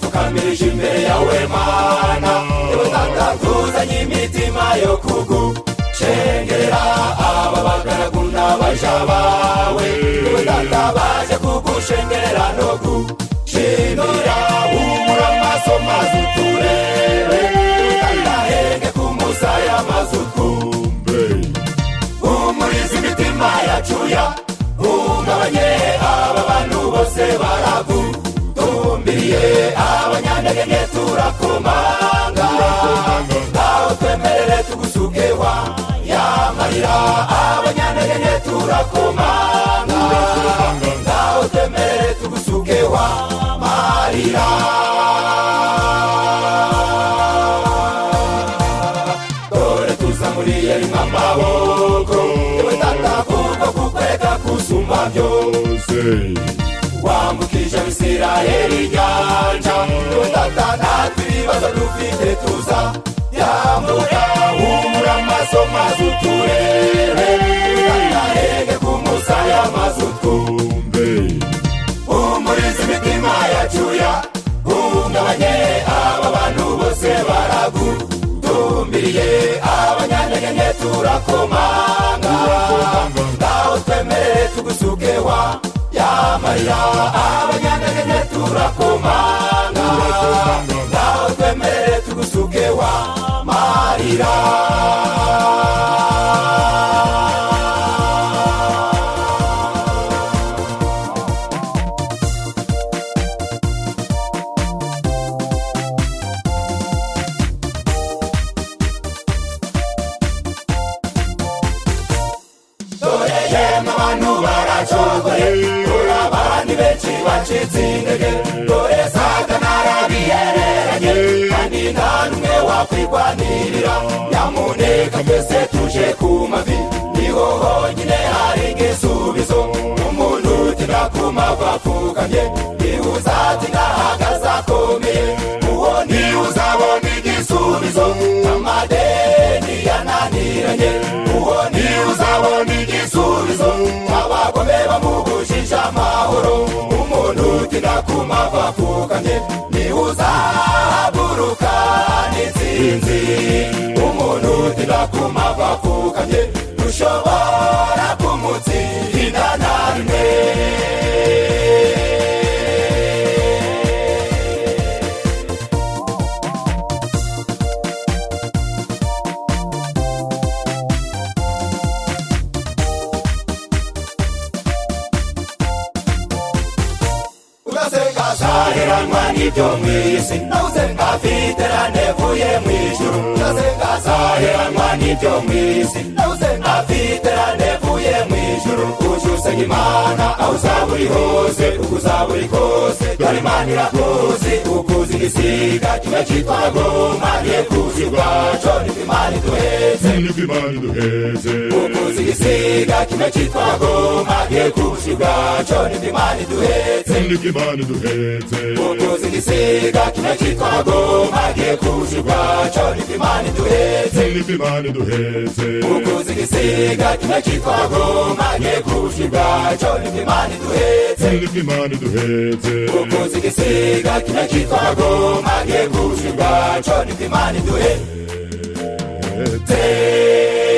twamirije imbere yawe mana ibatanga tuzanye imitima yo kugucengerera aba bagaragu n'abaja bawe ibatanga baje kugucengerera no gushimira humura amaso maze uturebe ibatanga henge ku musaya maze utumbe humuriza imitima yacu ya hungabanye aba bantu bose baragutumbiriye abanyantege turakomanga ntawe twemerere tugusukewa yamarira abanyantege turakomanga ntawe twemerere tugusukewa marira dore tuzamuriye rimwe amaboko yewe tata kuko kukwereka kusumba byose wambukije abisiraheli inyanja yewe tata natwe ibibazo dufite tuza yambuka humura amaso maze uturere tutahenge ku musaya maze utumbe humuriza imitima yacu ya hungabanye aba bantu bose baragutumbiriye abanyantege nke turakomanga ngaho twemerere tugusukewa yamarira abanyantege nke turakomanga ngaho twemerere tugusukewa marira dore yemwe abantu baracogoye dore abandi benshi bacitse intege dore satana yarabiyereranye kandi nta n'umwe wakwirwanirira nyamuneka twese tuje ku mavi niho honyine hari igisubizo umuntu utinda ku mavi apfukamye niwe uzatinda ahagaze akomeye uwo niwe uzabona igisubizo amadeni yananiranye uwo niwe uzabona igisubizo abagome bamugujije amahoro umuntu utinda ku mavi apfukamye niwe uzahaguruka n'intsinzi umuntu utinda ku mavi apfukamye dushobora kumutsinda na rimwe ugasenga azaheranwa n'ibyo mu isi nawe usenga afite ranevuye mu ijuru ugasenga azaheranwa n'ibyo mu isi nawe usenga afite ranevuye mu ijuru uje usenga imana aho uzaba uri hose uko uzaba uri kose dore imana irakuzi ukuzi igisiga kimwe cyitwa goma niyo kuzi ubwaco nibwo imana iduheze nibwo imana iduheze ukuzi igisiga kimwe cyitwa goma niyo kuzi ubwaco nibwo imana iduheze nibwo imana iduheze umuzi igisiga kimwe cyitwa goma giye kuzi ubwaco nibwo imana iduhetse nibwo imana iduheze umuzi igisiga kimwe cyitwa goma giye kuzi ubwaco nibwo imana iduhetse nibwo imana iduheze umuzi igisiga kimwe cyitwa goma giye kuzi ubwaco nibwo imana iduhetse